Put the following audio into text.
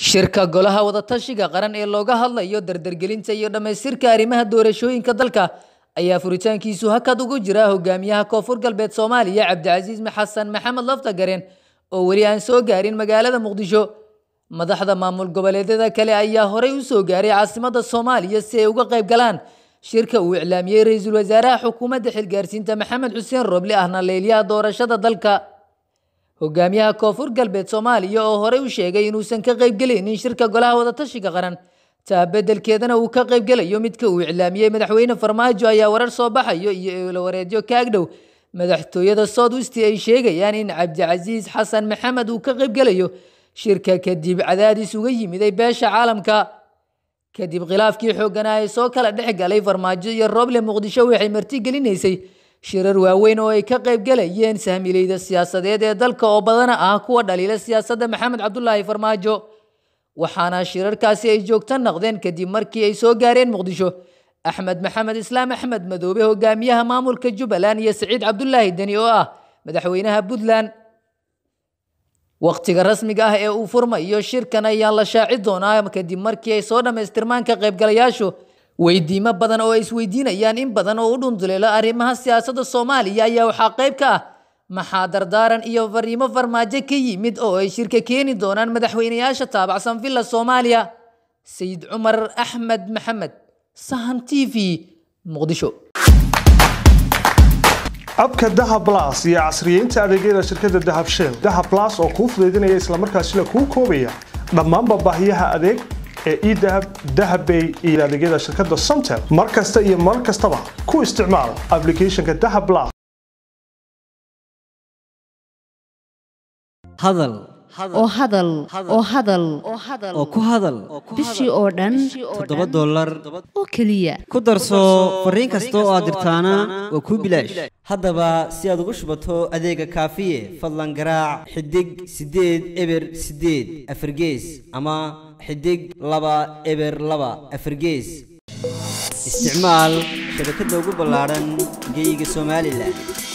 shirka golaha wadatashiga qaran ee looga hadlayo dardargelinta iyo dhammaystirka arrimaha doorashooyinka dalka ayaa furitaankiisu hakad ugu jira hogaamiyaha koonfur galbeed soomaaliya cabdicasiis xasan maxamed laftagareen oo weli aan soo gaarin magaalada muqdisho madaxda maamul goboleedyada kale ayaa horey u soo gaaray caasimada soomaaliya si ay uga qayb galaan shirka uu iclaamiyey ra-iisul wasaaraha xukuumadda xilgaarsiinta maxamed xuseen roble ahna leeliyaha doorashada dalka hogaamiyaha koonfur galbeed soomaaliya oo horey u sheegay inuusan ka qaybgelaynin shirka golaha wadatashiga qaran taa beddelkeedana uu ka qaybgelayo midka uu iclaamiyey madaxweyne farmaajo ayaa warar soo baxayo iyo eelawareedyo ka agdhow madaxtooyada south west ay sheegayaan in cabdicasiis xasan maxamed uu ka qaybgelayo shirka kadib cadaadis uga yimiday beesha caalamka kadib khilaafkii xoogganaa ee soo kala dhex galay farmaajo iyo roble muqdisho waxay martigelinaysay shirar waaweyn oo ay ka qaybgalayeen sahmileyda siyaasadeed ee dalka oo badana ah kuwa dhaliila siyaasadda maxamed cabdulaahi farmaajo waxaana shirarkaasi ay joogto naqdeen kadib markii ay soo gaareen muqdisho axmed maxamed islaam axmed madoobe hogaamiyaha maamulka jubbaland iyo saciid cabdulaahi deni oo ah madaxweynaha puntland waqtiga rasmiga ah ee uu furmayo shirkan ayaa la shaaci doonaa kadib markii ay soo dhammaystirmaan ka qaybgalayaashu weydiimo badan oo ay isweydiinayaan in badan oo u dhunduleelo arrimaha siyaasadda soomaaliya ayaa waxaa qayb ka ah maxaa dardaaran iyo fariimo farmaajo ka yimid oo ay shirka keeni doonaan madaxweynayaasha taabacsan villa soomaaliya sayid cumar axmed maxamed sahan t v muqdisho abka dahab blas iyo casriyeynta adeegyada shirkadda dahab shell dahab blas oo kuu fudaydinaya islamarkaasina kuu koobaya dhammaanba baahiyaha adeeg ee edahab dahabbay iyo adeegyada shirkadda somtel mar kasta iyo mar kastaba ku isticmaal aplicathonka dahab blas hadal oo hadal oo hadal oo ku hadal bishii oo dhan toddoba dollar oo keliya ku darso fariin kasta oo aad dirtaana waa kuu bilaash haddaba si aad ugu shubato adeega kaafiye fadlan garaac xidig siddeed eber siddeed afargees ama xidig laba eber laba afargees isticmaal shabakadda ugu ballaadhan geeyiga somalilan